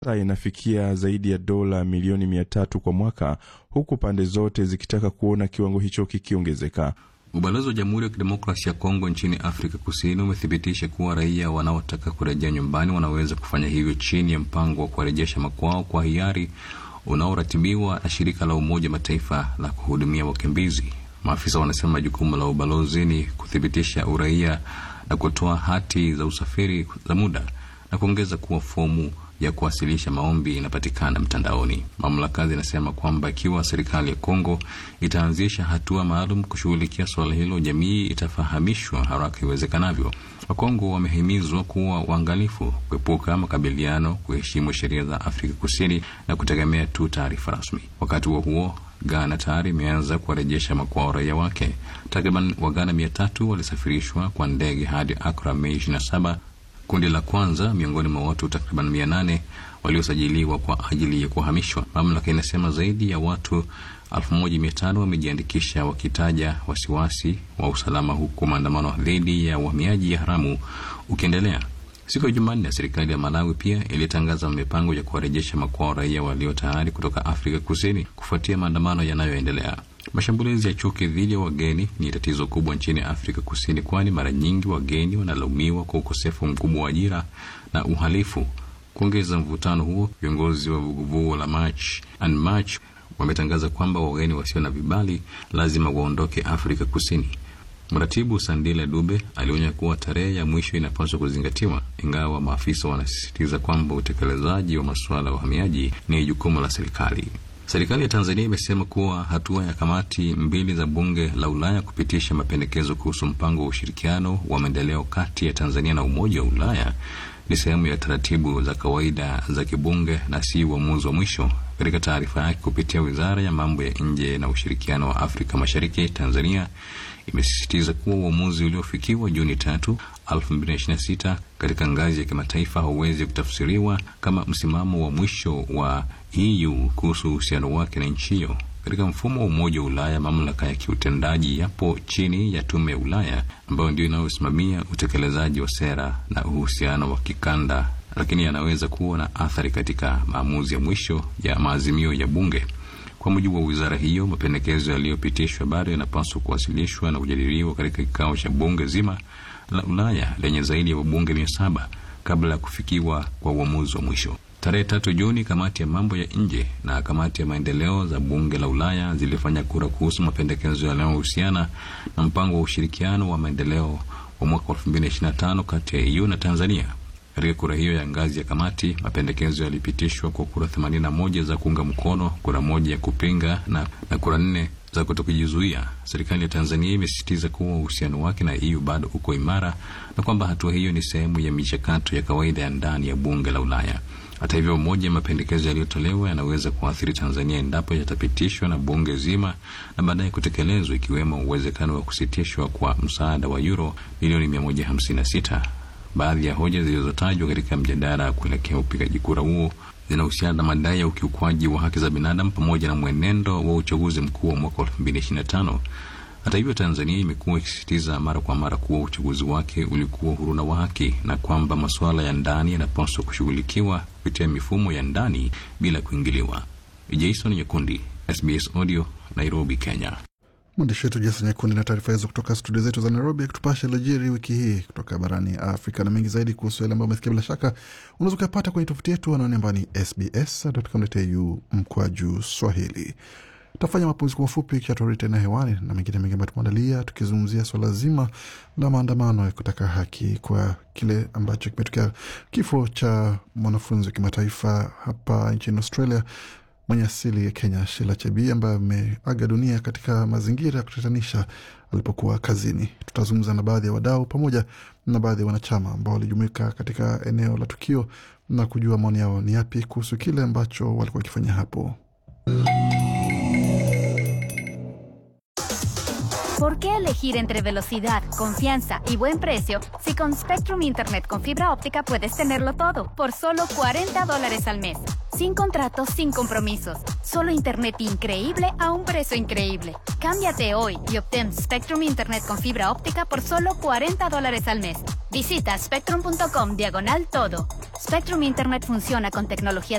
inafikia zaidi ya dola milioni mia tatu kwa mwaka, huku pande zote zikitaka kuona kiwango hicho kikiongezeka. Ubalozi wa Jamhuri ya Kidemokrasia ya Kongo nchini Afrika Kusini umethibitisha kuwa raia wanaotaka kurejea nyumbani wanaweza kufanya hivyo chini ya mpango wa kuwarejesha makwao kwa hiari unaoratibiwa na shirika la Umoja Mataifa la kuhudumia wakimbizi. Maafisa wanasema jukumu la ubalozi ni kuthibitisha uraia na kutoa hati za usafiri za muda na kuongeza kuwa fomu ya kuwasilisha maombi inapatikana mtandaoni. Mamlaka zinasema kwamba ikiwa serikali ya Kongo itaanzisha hatua maalum kushughulikia suala hilo, jamii itafahamishwa haraka iwezekanavyo. Wakongo wamehimizwa kuwa waangalifu, kuepuka makabiliano, kuheshimu sheria za Afrika Kusini na kutegemea tu taarifa rasmi. Wakati huo huo, Ghana tayari imeanza kuwarejesha makwao raia wake. Takriban Waghana mia tatu walisafirishwa kwa ndege hadi Akra Mei 27 kundi la kwanza miongoni mwa watu takriban mia nane waliosajiliwa kwa ajili ya kuhamishwa. Mamlaka inasema zaidi ya watu elfu moja mia tano wamejiandikisha wakitaja wasiwasi wa usalama, huku maandamano dhidi ya uhamiaji ya haramu ukiendelea. Siku ya Jumanne, serikali ya Malawi pia ilitangaza mipango ya kuwarejesha makwao raia walio tayari kutoka Afrika Kusini kufuatia maandamano yanayoendelea. Mashambulizi ya chuki dhidi ya wageni ni tatizo kubwa nchini Afrika Kusini, kwani mara nyingi wageni wanalaumiwa kwa ukosefu mkubwa wa ajira na uhalifu. Kuongeza mvutano huo, viongozi wa vuguvugu la March and March wametangaza kwamba wageni wasio na vibali lazima waondoke Afrika Kusini. Mratibu Sandile Dube alionya kuwa tarehe ya mwisho inapaswa kuzingatiwa, ingawa maafisa wanasisitiza kwamba utekelezaji wa masuala ya uhamiaji ni jukumu la serikali. Serikali ya Tanzania imesema kuwa hatua ya kamati mbili za bunge la Ulaya kupitisha mapendekezo kuhusu mpango wa ushirikiano wa maendeleo kati ya Tanzania na Umoja wa Ulaya ni sehemu ya taratibu za kawaida za kibunge na si uamuzi wa mwisho. Katika taarifa yake kupitia Wizara ya Mambo ya Nje na Ushirikiano wa Afrika Mashariki, Tanzania imesisitiza kuwa uamuzi uliofikiwa Juni tatu 2026 katika ngazi ya kimataifa hauwezi kutafsiriwa kama msimamo wa mwisho wa EU kuhusu uhusiano wake na nchi hiyo. Katika mfumo wa Umoja wa Ulaya, mamlaka ya kiutendaji yapo chini ya Tume ya Ulaya ambayo ndio inayosimamia utekelezaji wa sera na uhusiano wa kikanda, lakini yanaweza kuwa na athari katika maamuzi ya mwisho ya maazimio ya bunge. Kwa mujibu wa wizara hiyo, mapendekezo yaliyopitishwa bado yanapaswa kuwasilishwa na kujadiliwa katika kikao cha bunge zima la Ulaya lenye zaidi ya wabunge mia saba kabla ya kufikiwa kwa uamuzi wa mwisho. Tarehe tatu Juni, kamati ya mambo ya nje na kamati ya maendeleo za bunge la Ulaya zilifanya kura kuhusu mapendekezo yanayohusiana na mpango wa ushirikiano wa maendeleo wa mwaka 2025 kati ya EU na Tanzania. Katika kura hiyo ya ngazi ya kamati, mapendekezo yalipitishwa kwa kura 81 za kuunga mkono, kura moja ya kupinga na, na kura nne za kutokujizuia. Serikali ya Tanzania imesisitiza kuwa uhusiano wake na EU bado uko imara na kwamba hatua hiyo ni sehemu ya michakato ya kawaida ya ndani ya bunge la Ulaya. Hata hivyo, moja ya mapendekezo yaliyotolewa yanaweza kuathiri Tanzania endapo yatapitishwa na bunge zima na baadaye kutekelezwa, ikiwemo uwezekano wa kusitishwa kwa msaada wa euro milioni 156. Baadhi ya hoja zilizotajwa katika mjadala kuelekea upigaji kura huo zinahusiana na madai ya ukiukwaji wa haki za binadamu pamoja na mwenendo wa uchaguzi mkuu wa mwaka 2025. Hata hivyo, Tanzania imekuwa ikisisitiza mara kwa mara kuwa uchaguzi wake ulikuwa huru na wa haki na kwamba masuala ya ndani yanapaswa kushughulikiwa kupitia mifumo ya ndani bila kuingiliwa. Jason Nyakundi, SBS Audio, Nairobi, Kenya. Mwandishi wetu Jason Nyakundi na taarifa hizo kutoka studio zetu za Nairobi, akitupasha yaliyojiri wiki hii kutoka barani Afrika na mengi zaidi kuhusu yale ambayo umesikia. Bila shaka unaweza ukapata kwenye tovuti yetu anaone ambao ni sbs.com.au mkwaju Swahili. Tutafanya mapumziko mafupi kisha turudi tena hewani na mengine mengi ambayo tumeandalia, tukizungumzia swala zima la maandamano ya kutaka haki kwa kile ambacho kimetokea, kifo cha mwanafunzi wa kimataifa hapa nchini Australia mwenye asili ya Kenya, Sheila Chebii ambaye ameaga dunia katika mazingira ya kutatanisha alipokuwa kazini. Tutazungumza na baadhi ya wadau pamoja na baadhi ya wanachama ambao walijumuika katika eneo la tukio na kujua maoni yao ni yapi kuhusu kile ambacho walikuwa wakifanya hapo. ¿Por qué elegir entre velocidad, confianza y buen precio si con Spectrum Internet con fibra óptica puedes tenerlo todo por solo 40 dólares al mes? Sin contratos, sin compromisos. Solo Internet increíble a un precio increíble. Cámbiate hoy y obtén Spectrum Internet con fibra óptica por solo 40 dólares al mes. Visita spectrum.com diagonal todo. Spectrum Internet funciona con tecnología